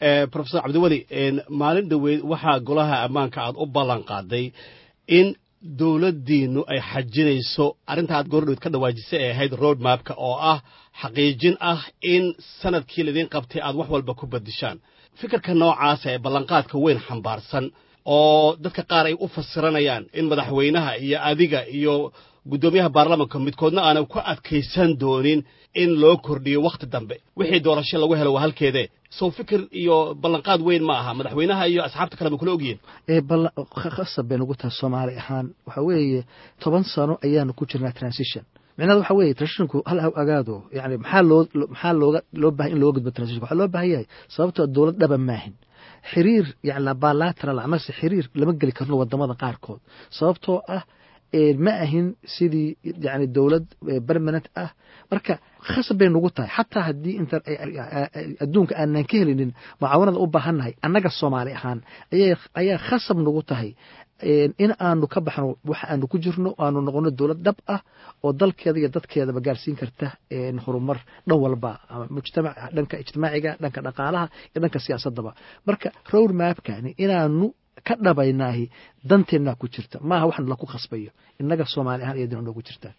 profesor cabdiweli maalin dhoweyd waxaa golaha ammaanka aad u ballan qaaday in dowladdiinnu ay xajinayso arrinta aad goordhoweyd ka dhawaajisay ee ahayd road mapka oo ah xaqiijin ah in sanadkii laydin qabtay aad wax walba ku badishaan fikirka noocaasa ee ballanqaadka weyn xambaarsan oo dadka qaar ay u fasiranayaan in madaxweynaha iyo adiga iyo guddoomiyaha baarlamanka midkoodna aanay ku adkaysan doonin in loo kordhiyo wakhti dambe wixii doorasho lagu helo waa halkeedee sow fikir iyo ballanqaad weyn ma aha madaxweynaha iyo asxaabta kale ma kula ogyihin khasab bay nagu tahay soomaali ahaan waxa weeye toban sano ayaanu ku jirnaa transition micnaheed waxa weeye transitionku hal agaado yani maxaa loo maxaa looga loo bahay in looga gudbo transition waxaa loo baahan yahay sababtoo dowlad dhaba maahin xiriir yani bilateral amase xiriir lama geli karno wadamada qaarkood sababtoo ah ma ahin sidii yani dowlad permanent ah marka khasab bay nagu tahay xataa haddii inta adduunka aanan ka helinin mucaawanada u baahannahay annaga soomaali ahaan ayaa khasab nagu tahay in aanu ka baxno waxa aanu ku jirno aanu noqono dowlad dhab ah oo dalkeeda iyo dadkeedaba gaarsiin karta horumar dhan walba mujtamac dhanka ijtimaaciga dhanka dhaqaalaha iyo dhanka siyaasadaba marka road mapkani inaanu ka dhabaynaahi danteennaa ku jirta maaha waxan laku khasbayo innaga soomaali ahaan iyadina noogu jirtaa